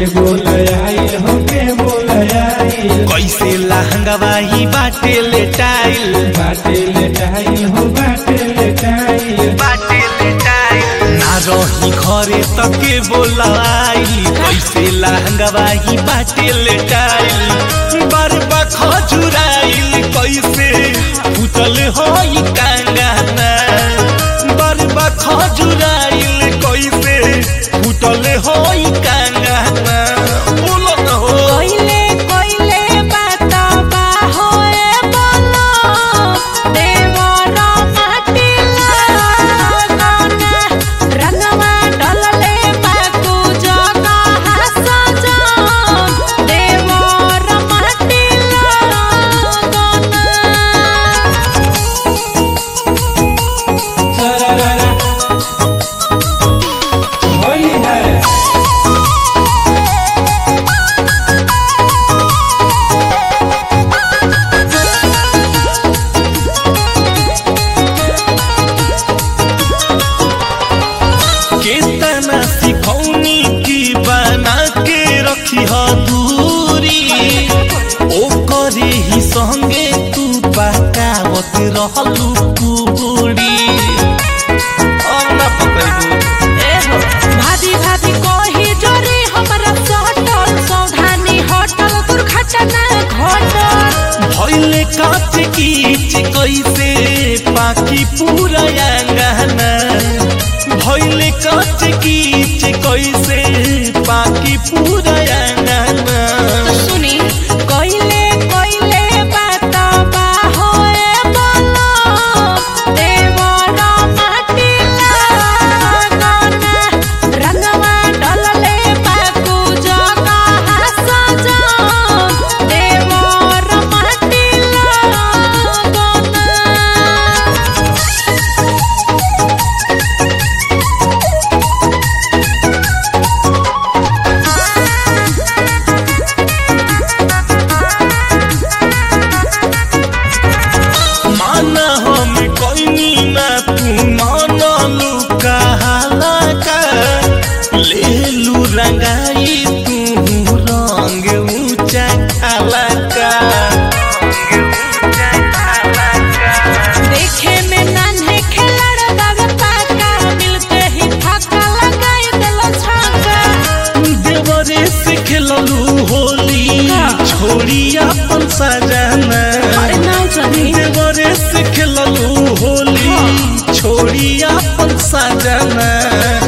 के बोल आइल हो के बोल आइल कैसे लहंगवा ही बाटे लेटाइल बाटे लेटाइल हो बाटे लेटाइल बाटे लेटाइल ना रही घरे तके बोलाई कैसे लहंगवा ही बाटे लेटाइल बरबा खजुराइल कैसे फुटल होई कांगाना बरबा खजुराइल कैसे फुटल होई कांगाना बोलो न हो कोइले कोइले बाता बा होए बोलो देवर माटी लागना रंगवा डलले बाकू जगा हसजा देवर माटी लागना सरररा होली है केतना सिखौनी की बना के रखी ह दूरी ओ करे ही संगे तू पकावत रहलू पूरी अब ना पकड़बू भाभी भाभी कोही जोरी हमरा सटल सौधानी होटल दुर्घटना घटल भइले काच कीच कैसे पाकी पूरा अंगना भइले काच कीच कैसे पाकी पूरा अंगना सुनी कोइले कोइले बात बा होए बोलो देवर माटी लागना रंगवा डलले बाकू जगा हसजा देवर माटी लागना माना हम कोइनी ना तू मानलू कहाला का लेलू रंगाई तू रंग ऊंचा खाला का देखे में नान्हे खिलड़ दावे पाका मिलते ही फाका लगाई देलो छाका देवरे से खेललू होली छोड़ी अपन सजाना अरे ना जानी देवरे से खेललू होली छोड़ी अपन सजाना